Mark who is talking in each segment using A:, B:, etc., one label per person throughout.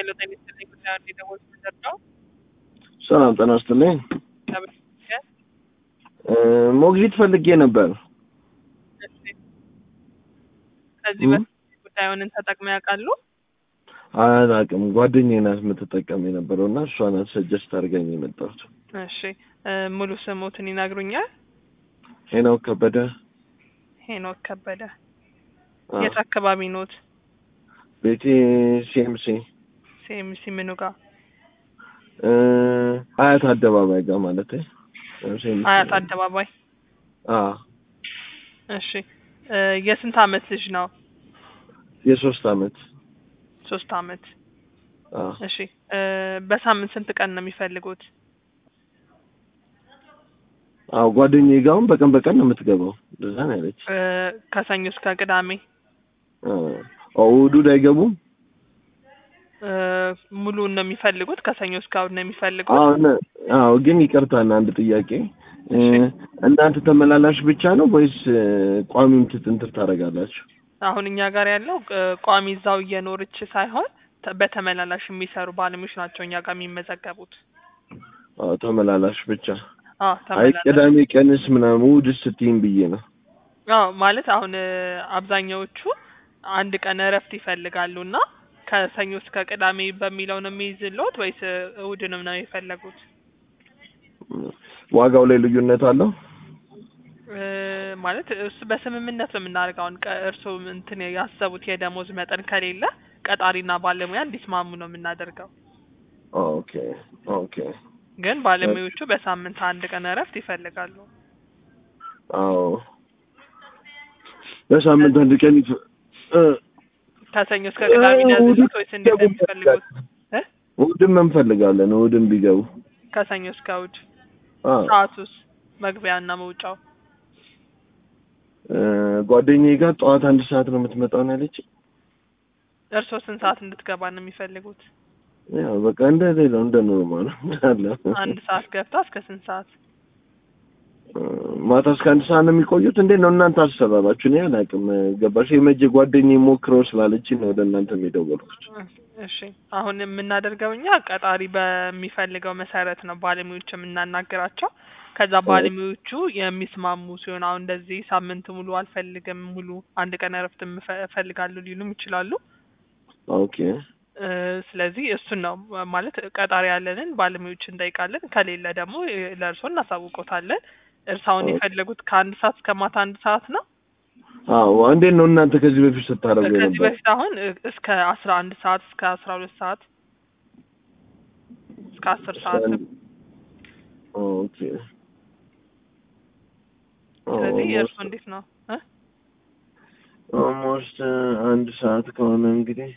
A: ሄሎ ጤና ይስጥልኝ ጉዳዩን የደወልኩት ምንድን ነው?
B: ሰላም ጤና ይስጥልኝ።
A: ተመስገን።
B: እ ሞግዚት ፈልጌ ነበር።
A: እሺ። ከዚህ
B: እ?
A: በፊት ጉዳዩን ተጠቅመው ያውቃሉ?
B: አላውቅም። ጓደኛዬ ናት የምትጠቀም የነበረው እና እሷ ናት ሰጀስት አድርጋኝ የመጣሁት።
A: እሺ። እ፣ ሙሉ ስሙትን ይነግሩኛል?
B: ሄኖክ ከበደ።
A: ሄኖክ ከበደ።
B: አዎ።
A: የት አካባቢ ኖት?
B: ቤቴ ሲኤምሲ
A: ሲኤምሲ ምኑ ጋር?
B: እ፣ አያት አደባባይ ጋር ማለት
A: አያት አደባባይ።
B: አዎ
A: እሺ። እ፣ የስንት አመት ልጅ ነው?
B: የሶስት አመት
A: ሶስት አመት።
B: አዎ
A: እሺ። እ፣ በሳምንት ስንት ቀን ነው የሚፈልጉት?
B: አዎ ጓደኛዬ ጋር አሁን በቀን በቀን ነው የምትገባው። እንደዛ ነው ያለች።
A: እ፣ ከሰኞ እስከ ቅዳሜ
B: አዎ እሑድ አይገቡም?
A: እ፣ ሙሉውን ነው የሚፈልጉት? ከሰኞ እስከ እሑድ ነው የሚፈልጉት?
B: አዎ ነ- አዎ ግን ይቅርታና አንድ ጥያቄ እ፣
A: እሺ።
B: እናንተ ተመላላሽ ብቻ ነው ወይስ እ፣ ቋሚም ትንትር ታደርጋላችሁ?
A: አሁን እኛ ጋር ያለው እ፣ ቋሚ እዛው እየኖረች ሳይሆን ተ- በተመላላሽ የሚሰሩ ባለሙያዎች ናቸው እኛ ጋር የሚመዘገቡት።
B: አዎ ተመላላሽ ብቻ።
A: አዎ
B: አይ
A: ተመላላሽ።
B: ቅዳሜ ቀንስ ምናምን እሑድስ ስትይኝ ብዬ ነው።
A: አዎ ማለት አሁን እ፣ አብዛኛዎቹ አንድ ቀን እረፍት ይፈልጋሉ እና ከሰኞ እስከ ቅዳሜ በሚለው ነው የሚይዝልዎት ወይስ እ፣ እሑድንም ነው የፈለጉት?
B: ዋጋው ላይ ልዩነት አለው?
A: እ፣ ማለት እሱ በስምምነት ነው የምናደርገው። አሁን ቀ- እርስዎ እንትን ያሰቡት የደሞዝ መጠን ከሌለ ቀጣሪና ባለሙያ እንዲስማሙ ነው የምናደርገው።
B: ኦኬ ኦኬ።
A: ግን ባለሙያዎቹ በሳምንት አንድ ቀን እረፍት ይፈልጋሉ።
B: አዎ በሳምንት አንድ ቀን ይፈ እ፣
A: ከሰኞ እስከ ቅዳሜ ነው ያዘዙት ወይስ እንዴት ነው የሚፈልጉት? እ?
B: እሑድም እንፈልጋለን። እሑድም ቢገቡ
A: ከሰኞ እስከ እሑድ
B: አዎ
A: ሰዓቱስ መግቢያና መውጫው?
B: እ፣ ጓደኛዬ ጋር ጠዋት አንድ ሰዓት ነው የምትመጣው ነው ያለች።
A: እርስዎ ስንት ሰዓት እንድትገባ ነው የሚፈልጉት?
B: ያው በቃ እንደ ሌላው እንደ ኖርማል አለ።
A: አንድ ሰዓት ገብታ እስከ ስንት ሰዓት?
B: እ፣ ማታ እስከ አንድ ሰዓት ነው የሚቆዩት። እንዴት ነው እናንተ አሰራራችሁ? እኔ አላውቅም። ገባሽ? የመጀ ጓደኛዬ ሞክረው ስላለችኝ ነው ወደ እናንተ የደወልኩት።
A: እሺ አሁን የምናደርገው እኛ ቀጣሪ በሚፈልገው መሰረት ነው ባለሙያዎች የምናናግራቸው። ከዛ ባለሙያዎቹ የሚስማሙ ሲሆን አሁን እንደዚህ ሳምንት ሙሉ አልፈልግም፣ ሙሉ አንድ ቀን እረፍት እምፈ- እፈልጋለሁ ሊሉም ይችላሉ።
B: ኦኬ
A: እ፣ ስለዚህ እሱን ነው ማለት ቀጣሪ ያለንን ባለሙያዎች እንጠይቃለን። ከሌለ ደግሞ እ፣ ለእርስዎ እናሳውቆታለን። እርሳውን የፈለጉት ከአንድ ሰዓት እስከ ማታ አንድ ሰዓት ነው።
B: አዎ እንዴት ነው እናንተ ከዚህ በፊት ስታደርጉ
A: ከዚህ
B: ነበር?
A: በፊት አሁን እ፣ እስከ አስራ አንድ ሰዓት እስከ አስራ ሁለት ሰዓት እስከ አስር ሰዓት
B: ኦኬ
A: ስለዚህ የእርስዎ እንዴት ነው እ?
B: ኦልሞስት አንድ ሰዓት ከሆነ እንግዲህ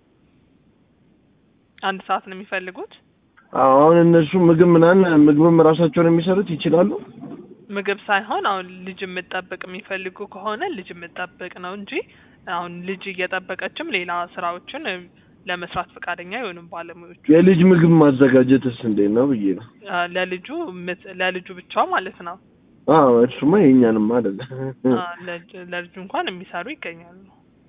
A: አንድ ሰዓት ነው የሚፈልጉት?
B: አዎ አሁን እነሱ ምግብ ምናምን ምግብም ራሳቸውን የሚሰሩት ይችላሉ?
A: ምግብ ሳይሆን አሁን ልጅ የምጠብቅ የሚፈልጉ ከሆነ ልጅ የምጠብቅ ነው እንጂ አሁን ልጅ እየጠበቀችም ሌላ ስራዎችን እ፣ ለመስራት ፈቃደኛ አይሆኑም ባለሙያዎቹ።
B: የልጅ ምግብ ማዘጋጀትስ እንዴት ነው ብዬ ነው።
A: አ፣ ለልጁ ምት- ለልጁ ብቻ ማለት ነው።
B: አዎ እሱማ የእኛንም አይደለ
A: አ፣ ለልጅ- ለልጁ እንኳን የሚሰሩ ይገኛሉ።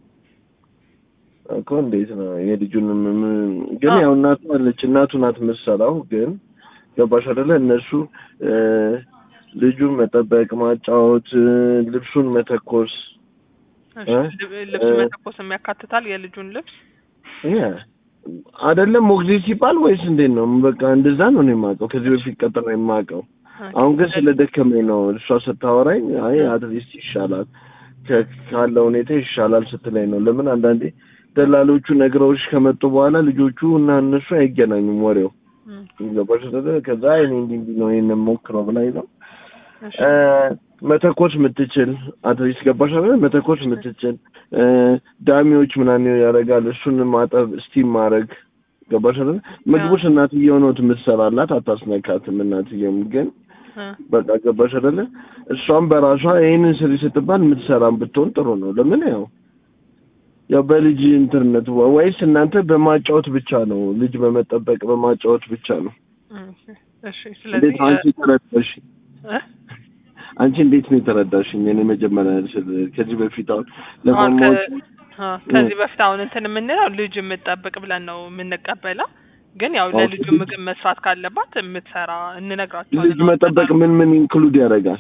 B: እኮ እንዴት ነው የልጁንም ምን- ግን
A: አዎ።
B: ያው እናቱ አለች እናቱ ናት የምትሰራው ግን ገባሽ አይደለ እነሱ እ፣ ልጁን መጠበቅ ማጫወት እ፣ ልብሱን መተኮስ
A: እሺ፣
B: እ?
A: ልብ- ልብስ
B: እ-
A: መተኮስ የሚያካትታል የልጁን ልብስ?
B: ያ አይደለም ሞግዚት ሲባል ወይስ እንዴት ነው? በቃ እንደዛ ነው እኔ የማውቀው ከዚህ በፊት ቀጥሮ የማውቀው። አሁን ግን ስለደከመኝ ነው እሷ ስታወራኝ፣ አይ አትሊስት ይሻላል ከ- ካለው ሁኔታ ይሻላል ስትለኝ ነው። ለምን አንዳንዴ ደላሎቹ ነግረውሽ ከመጡ በኋላ ልጆቹ እና እነሱ አይገናኙም ወሬው
A: እም፣
B: ገባሽ አይደለ? ከዛ እኔ እንዲህ እንዲህ ነው ይሄንን ሞክረው ብላኝ ነው
A: እሺ፣
B: እ፣ መተኮስ የምትችል አትሊስት ገባሽ አይደለ? መተኮስ የምትችል እ፣ ዳሚዎች ምናምን ያደርጋል እሱን ማጠብ ስቲም ማድረግ ገባሽ አይደለ? ምግቡስ እናትየው ነው የምትሰራላት አታስነካትም። እናትየውም ግን
A: እ፣
B: በቃ ገባሽ አይደለ? እሷም በራሷ ይሄንን ስሪ ስትባል የምትሰራም ብትሆን ጥሩ ነው። ለምን ያው ያው በልጅ ኢንተርኔት ወይስ እናንተ በማጫወት ብቻ ነው? ልጅ በመጠበቅ በማጫወት ብቻ ነው?
A: እም፣ እሺ።
B: እንዴት
A: ስለዚህ
B: ነው አንቺ ተረዳሽ?
A: እ?
B: አንቺ እንዴት ነው የተረዳሽኝ? እኔ መጀመሪያ ስል ከዚህ በፊት አሁን
A: አሁን
B: ለማማዎች
A: ከ- አ፣ ከዚህ በፊት አሁን እንትን የምንለው ልጅ የምትጠብቅ ብለን ነው የምንቀበለው። ግን ያው
B: ኦኬ።
A: ለልጁ ምግብ መስራት ካለባት የምትሰራ እንነግራቸዋለን።
B: ልጅ መጠበቅ ምን ምን ኢንክሉድ ያደርጋል?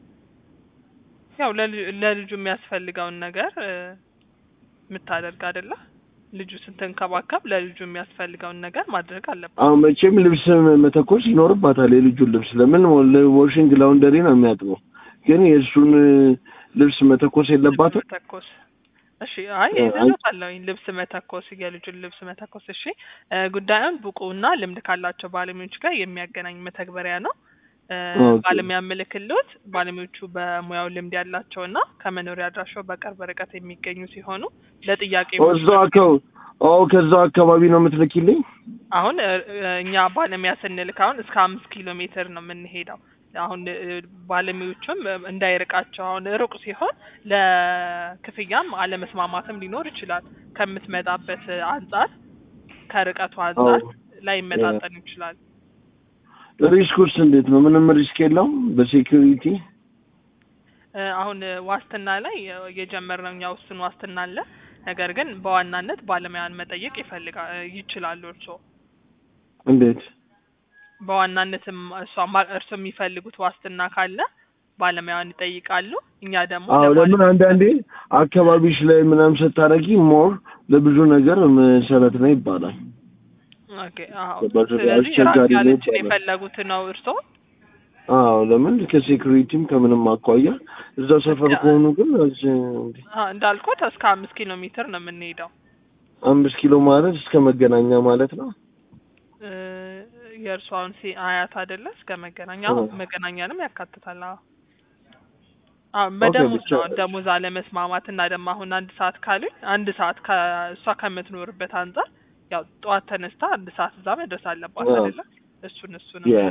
A: ያው ለልጁ- ለልጁ የሚያስፈልገውን ነገር እ፣ የምታደርግ አይደለ? ልጁ ስትንከባከብ ለልጁ የሚያስፈልገውን ነገር ማድረግ አለባት።
B: አሁን መቼም ልብስ መተኮስ ይኖርባታል። የልጁን ልብስ ለምን ዋሽንግ ላውንደሪ ነው የሚያጥበው። ግን የእሱን ልብስ መተኮስ የለባትም።
A: መተኮስ እሺ። አይ
B: እ፣
A: ይዘታለሁ ልብስ መተኮስ የልጁን ልብስ መተኮስ። እሺ እ፣ ጉዳዩን ብቁና ልምድ ካላቸው ባለሙያዎች ጋር የሚያገናኝ መተግበሪያ ነው። እ፣
B: ኦኬ።
A: ባለሙያ ምልክሎት ባለሙያዎቹ በሙያው ልምድ ያላቸውና ከመኖሪያ አድራሻው በቅርብ ርቀት የሚገኙ ሲሆኑ ለጥያቄ
B: እዛው አካባቢ ኦ ከዛው አካባቢ ነው የምትልኪልኝ?
A: አሁን እ፣ እ፣ እኛ ባለሙያ ስንልክ አሁን እስከ አምስት ኪሎ ሜትር ነው የምንሄደው። አሁን እ፣ ባለሙያዎቹም እ፣ እንዳይርቃቸው አሁን ሩቅ ሲሆን ለክፍያም አለመስማማትም ሊኖር ይችላል። ከምትመጣበት አንጻር ከርቀቱ አንጻር
B: አዎ።
A: ላይመጣጠን ይችላል።
B: ሪስኩስ እንዴት ነው? ምንም ሪስክ የለውም በሴኩሪቲ?
A: እ፣ አሁን እ፣ ዋስትና ላይ እ፣ የጀመርነው እኛ ውስን ዋስትና አለ። ነገር ግን በዋናነት ባለሙያን መጠየቅ ይፈልጋል ይችላሉ እርስዎ
B: እንዴት?
A: በዋናነትም እሷ ማ- እርስዎ የሚፈልጉት ዋስትና ካለ ባለሙያውን ይጠይቃሉ። እኛ ደግሞ
B: አዎ
A: ለባለ-
B: ለምን አንዳንዴ አካባቢሽ ላይ ምናምን ስታረጊ ሞር ለብዙ ነገር መሰረት ነው ይባላል።
A: ኦኬ፣ አዎ።
B: ገባሽ?
A: ስለዚህ ራቅ
B: አስቸጋሪ ነው
A: ያለችን
B: ይባላል።
A: የፈለጉት ነው እርስዎ?
B: አዎ ለምን ከሴኩሪቲም ከምንም አኳያ እዛው ሰፈር ከሆኑ ግን እዚህ እንዴ
A: አዎ፣ እንዳልኩት እስከ አምስት ኪሎ ሜትር ነው የምንሄደው።
B: አምስት ኪሎ ማለት እስከ መገናኛ ማለት ነው።
A: እ፣ የእርስዎ አሁን ሲ አያት አይደለ? እስከ መገናኛ
B: አዎ።
A: መገናኛንም ያካትታል። አዎ አዎ፣ በደሞዝ
B: ብቻ
A: ነው ደሞዝ አለመስማማት እና ደግሞ አሁን አንድ ሰዓት ካሉኝ አንድ ሰዓት ከእሷ ከምትኖርበት አንጻር ያው ጠዋት ተነስታ አንድ ሰዓት እዛ መድረስ አለባት
B: አዎ።
A: አይደለ? እሱን እሱን
B: ያ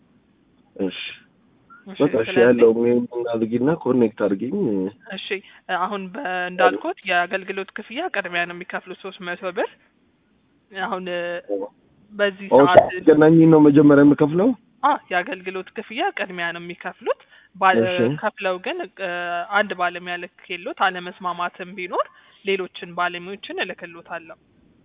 B: እሺ በቃ እሺ ያለው ምን አድርጊና ኮኔክት አድርጊኝ።
A: እሺ አሁን በ- እንዳልኩት የአገልግሎት ክፍያ ቅድሚያ ነው የሚከፍሉት ሶስት መቶ ብር አሁን እ፣ በዚህ
B: ኦ
A: ሰዓት
B: ገናኝ ነው መጀመሪያ የምከፍለው?
A: አ የአገልግሎት ክፍያ ቅድሚያ ነው የሚከፍሉት ባለ
B: እሺ።
A: ከፍለው ግን እ፣ አንድ ባለሙያ ልክሎት አለመስማማትም ቢኖር ሌሎችን ባለሙያዎችን እልክሎታለሁ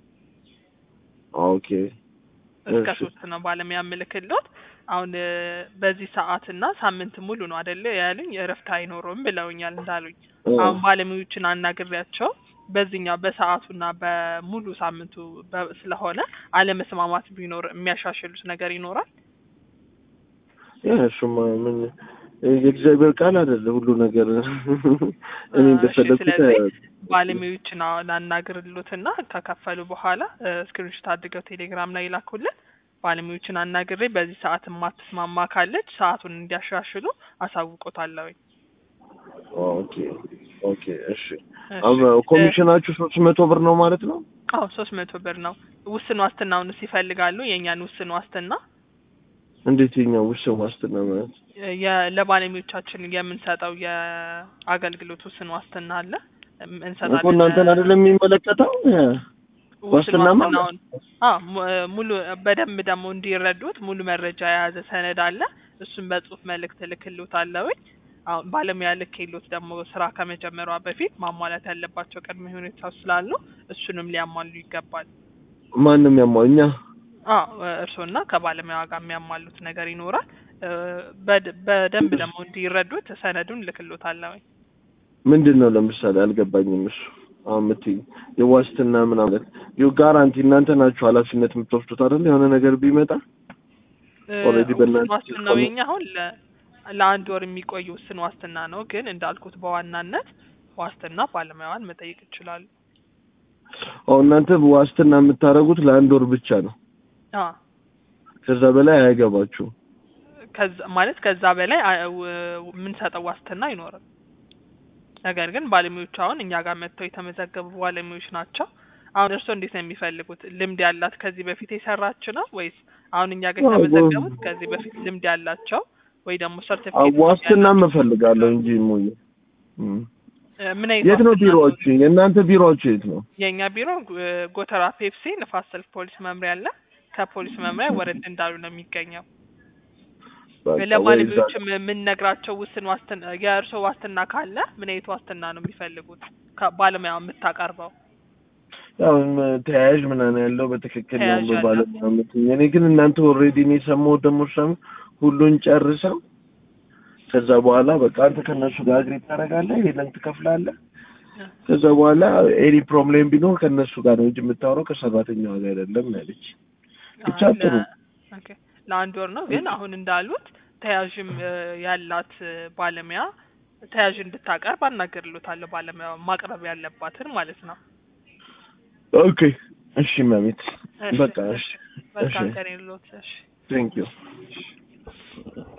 B: ኦኬ
A: እስከ
B: እሺ።
A: ሶስት ነው ባለሙያ የምልክሎት አሁን እ፣ በዚህ ሰዓት እና ሳምንት ሙሉ ነው አይደለ ያሉኝ እረፍት አይኖረውም ብለውኛል እንዳሉኝ
B: እ፣
A: አሁን ባለሙያዎችን አናግሬያቸው በዚህኛው በሰዓቱና በሙሉ ሳምንቱ በ- ስለሆነ አለመስማማት ቢኖር የሚያሻሽሉት ነገር ይኖራል።
B: ያ እሱማ ምን የእግዚአብሔር ቃል አይደለ ሁሉ ነገር እኔ
A: እሺ፣
B: እንደፈለኩት
A: ስለዚህ ባለሙያዎችን አሁን አናግርሎትና ከከፈሉ በኋላ ስክሪንሾት አድርገው ቴሌግራም ላይ ይላኩልን። ባለሙያዎችን አናግሬ በዚህ ሰዓት የማትስማማ ካለች ሰዓቱን እንዲያሻሽሉ አሳውቆታለሁኝ።
B: ኦኬ ኦኬ እሺ
A: እሺ።
B: አሁን ኮሚሽናችሁ ሶስት መቶ ብር ነው ማለት ነው?
A: አዎ ሶስት መቶ ብር ነው። ውስን ዋስትናውንስ ይፈልጋሉ? የእኛን ውስን ዋስትና
B: እንዴት የኛ ውስን ዋስትና ማለት
A: የ- ለባለሙያዎቻችን የምንሰጠው የአገልግሎት ውስን ዋስትና አለ እም-
B: እኮ
A: እንሰጣለን።
B: እናንተን አይደለም የሚመለከተው?
A: ውስን
B: ዋስትናማ
A: ዋስትናውን አዎ mu- ሙሉ በደንብ ደግሞ እንዲረዱት ሙሉ መረጃ የያዘ ሰነድ አለ። እሱን በጽሁፍ መልእክት እልክልዎታለሁኝ። አሁን ባለሙያ ልኬሎት ደግሞ ስራ ከመጀመሯ በፊት ማሟላት ያለባቸው ቅድመ ሁኔታዎች ስላሉ እሱንም ሊያሟሉ ይገባል።
B: ማንም ያማው እኛ
A: አዎ እርስዎና ከባለሙያዋ ጋር የሚያሟሉት ነገር ይኖራል። እ፣ በድ- በደንብ ደግሞ እንዲረዱት ሰነዱን እልክልዎታለሁኝ።
B: ምንድን ነው ለምሳሌ አልገባኝም። እሱ አሁን የምትይኝ የዋስትና ምናምን ዩ ጋራንቲ እናንተ ናችሁ ኃላፊነት የምትወስዱት አይደል? የሆነ ነገር ቢመጣ
A: እ፣
B: Already በእናንተ
A: ውስን ዋስትናው የኛ አሁን ለ- ለአንድ ወር የሚቆይ ውስን ዋስትና ነው። ግን እንዳልኩት በዋናነት ዋስትና ባለሙያዋን መጠየቅ ይችላሉ።
B: አዎ እናንተ ዋስትና የምታደርጉት ለአንድ ወር ብቻ ነው።
A: አ
B: ከዛ በላይ አይገባችሁም።
A: ከዛ ማለት ከዛ በላይ አ- ው- የምንሰጠው ዋስትና አይኖርም። ነገር ግን ባለሙያዎቹ አሁን እኛ ጋር መጥተው የተመዘገቡ ባለሙያዎች ናቸው። አሁን እርስዎ እንዴት ነው የሚፈልጉት? ልምድ ያላት ከዚህ በፊት የሰራች ነው ወይስ አሁን እኛ ጋር
B: አዎ፣
A: የተመዘገቡት ከዚህ በፊት ልምድ ያላቸው ወይ ደግሞ
B: አዎ
A: ሰርቲፊኬት
B: ዋስትናም እፈልጋለሁ እንጂ ሙዬ እም።
A: ምን አይነት
B: የት ነው
A: ዋስትና
B: ቢሮዎቹ? የእናንተ ቢሮዎቹ የት ነው?
A: የእኛ ቢሮ እ፣ ጎተራ ፔፕሲ ንፋስ ስልክ ፖሊስ መምሪያ አለ። ከፖሊስ መምሪያ ወረድ እንዳሉ ነው የሚገኘው።
B: በቃ ወይ እዛ
A: ለባለሙያዎችም የምንነግራቸው ውስን ዋስትና የእርስዎ ዋስትና ካለ ምን አይነት ዋስትና ነው የሚፈልጉት? ከባለሙያው የምታቀርበው
B: ያው ም- ተያያዥ ምናምን ያለው በትክክል
A: ተያያዥ
B: ያለው
A: ያለው።
B: ባለሙያ የምትይኝ። እኔ ግን እናንተ ኦልሬዲ እኔ የሰማሁት ደግሞ ሰም ሁሉን ጨርሰው ከዛ በኋላ በቃ አንተ ከእነሱ ጋር አግሪ ታደርጋለህ፣ ሄደን ትከፍላለህ። ከዛ በኋላ ኤኒ ፕሮብሌም ቢኖር ከእነሱ ጋር ነው እንጂ የምታወራው ከሰራተኛዋ ጋር አይደለም ያለች። ብቻ
A: አይ፣ ለ-
B: ጥሩ
A: ኦኬ፣ ለአንድ ወር ነው ግን አሁን እንዳሉት ተያዥም እ፣ ያላት እ፣ ባለሙያ ተያዥ እንድታቀርብ አናገርሎታለሁ። ባለሙያ ማቅረብ ያለባትን ማለት ነው።
B: ኦኬ። እሺ መቤት
A: እሺ፣
B: በቃ እሺ፣
A: መልካም
B: እሺ።
A: ቀን ይሁንልዎት። እሺ
B: ቴንክ ዩ